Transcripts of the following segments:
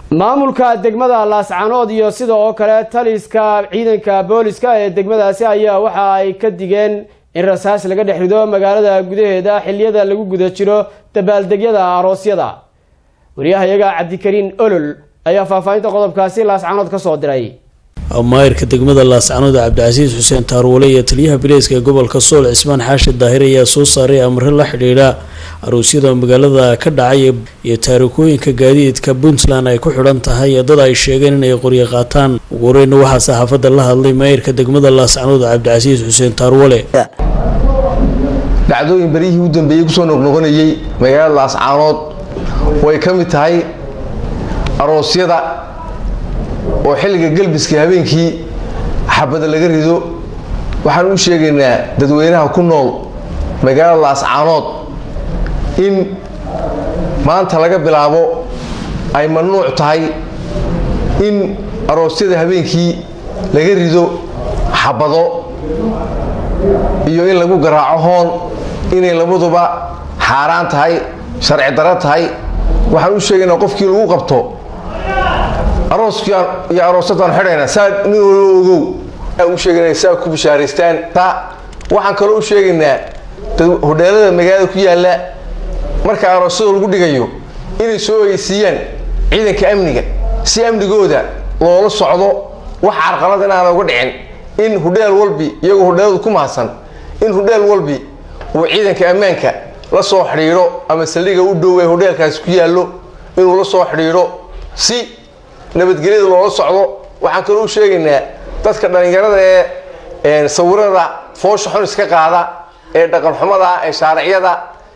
maamulka degmada laascanood iyo sida oo kale taliska ciidanka booliska ee degmadaasi ayaa waxa ay ka digeen in rasaas laga dhex rido magaalada gudaheeda xiliyada lagu guda jiro dabaaldegyada aroosyada wariyahayaga cabdikariin olol ayaa faahfaahinta qodobkaasi laascanood ka soo diray maayirka degmada laascanood cabdicasiis xuseen taarwale iyo taliyaha bileyska ee gobolka sool cismaan xaashi daahir ayaa soo saaray amre la xidhiidha aroosyada magaalada ka dhacay iyo taarikooyinka gaadiidka puntland ay ku xidhan tahay dad ay sheegeen inay qoryo qaataan ugu horeyna waxaa saxaafadda la hadlay maayirka degmada laascanood cabdicasiis xuseen taarwale dhacdooyin beryihii u dambeeyey kusoo noqnoqonayey magaalada laascaanood way ka mid tahay aroosyada oo xilliga gelbiska habeenkii xabada laga rido waxaan u sheegaynaa dadweynaha ku nool magaalada laascaanood in maanta laga bilaabo ay mamnuuc tahay in aroosyada habeenkii laga rido xabado iyo in lagu garaaco hoon inay labaduba xaaraan tahay sharci daro tahay waxaan u sheegaynaa qofkii lagu qabto arooskii iyo aroosadaan xidhayna saa nin walo ogow u sheegana saa ku bishaaraystaan taa waxaan kaloo u sheegaynaa hodheelada magaalada ku yaalla marka aroosyada lagu dhigayo inay soo ogeysiiyaan ciidanka amniga si amnigooda loola socdo wax carqalad in aana uga dhicin in hudheel walbi iyagoo hudheeladu ku mahadsan in hudheel walbi uu ciidanka ammaanka la soo xidhiidho ama saldhiga u dhow ee hudheelkaasi ku yaallo inuu la soo xidhiidho si nabadgelyada loola socdo waxaan kaloo u sheegaynaa dadka dhallinyarada ee sawirada foosha xun iska qaada ee dhaqanxumada ee shaariciyada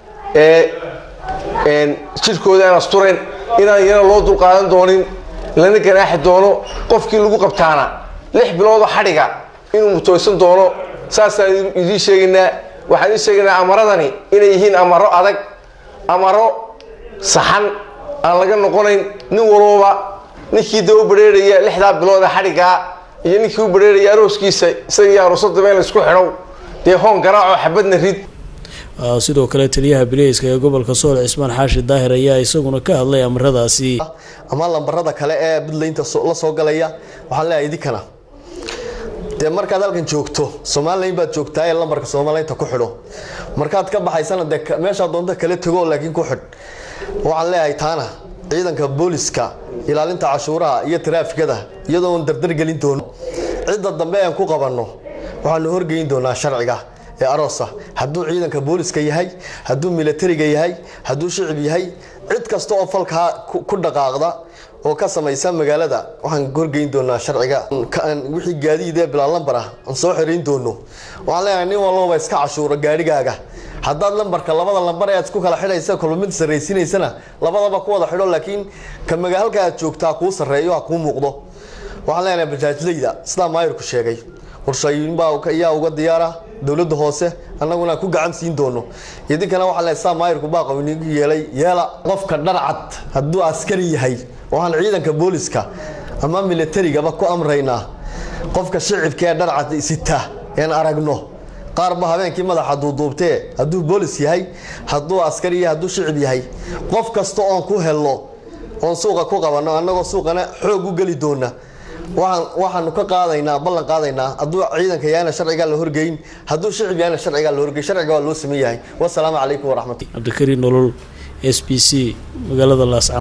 ee jirkooda aan asturen inaan iyana loo dulqaadan doonin lana ganaaxi doono qofkii lagu qabtaana lix biloodoo xadhiga inuu mutooysan doono saasaan idiin sheegaynaa waxaan idiin sheegaynaa amaradani inay yihiin amaro adag amaro saxan aan laga noqonayn nin walooba ninkii da u bareeraya lixdaa bilood ee xadhigaa iyo ninkii u bareeraya arooskiisa isagii aroosadaba in laisku xidhow dee hoon garaaco xabadna rid sidoo kale taliyaha bileyska ee gobolka sool cismaan xaashi daahir ayaa isaguna ka hadlay amaradaasi ama lambarada kale ee buntlaynta la soo galaya waxaan leeyahay idinkana dee markaad halkan joogto somalilan baad joogtaa ee lambarka somalilaynta ku xidho markaad ka baxaysana dee meeshaa doonta kala tago laakiin ku xidh waxaan leeyahay taana ciidanka booliska ilaalinta cashuuraha iyo taraafikada iyadoo aan dardargelin doono cidda dambe aan ku qabanno waxaanu horgeyn doonaa sharciga ee aroosa hadduu ciidanka booliska yahay hadduu milatariga yahay hadduu shicib yahay cid kasta oo falkaa ku dhaqaaqda oo ka samaysa magaalada waxaan horgeyn doonaa sharciga wixii gaadiid ee bilaa lambar ah aan soo xirayn doono waxaan leeyahay nin walbaba iska cashuuro gaadhigaaga haddaad lambarka labada lambar ee aad isku kala xidhaysa kolba mid sarraysiinaysana labadaba ku wada xidho laakiin ka magaalka aad joogtaa kuu sarreeyo ha kuu muuqdo waxaan leenahay bajaajlayda sidaa maayirku sheegay qorshooyinbaa ayaa uga diyaara dowladda hoose annaguna ku gacan siin doono idinkana waxaa leeyahay sidaa maayirku baaqo inigu yeelay yeela qofka dharcad hadduu askari yahay waxaan ciidanka booliska ama milatarigaba ku amraynaa qofka shicibka ee dharcad sita een aragno qaar ba habeenkii madaxa duuduubtee hadduu boolis yahay hadduu askari yahay hadduu shicib yahay qof kasta oon ku helno oon suuqa ku qabanno annagoo suuqana xoog u geli doona waxaan waxaanu ka qaadaynaa ballan qaadaynaa hadduu ciidanka yahayna sharcigaa la horgeyn hadduu shicib yahayna sharcigaa la horgeyn sharciga waa loo sameyn yahay wasalaamu calaykum waraxmatulla cabdikariin nolol s b c magaalada laasca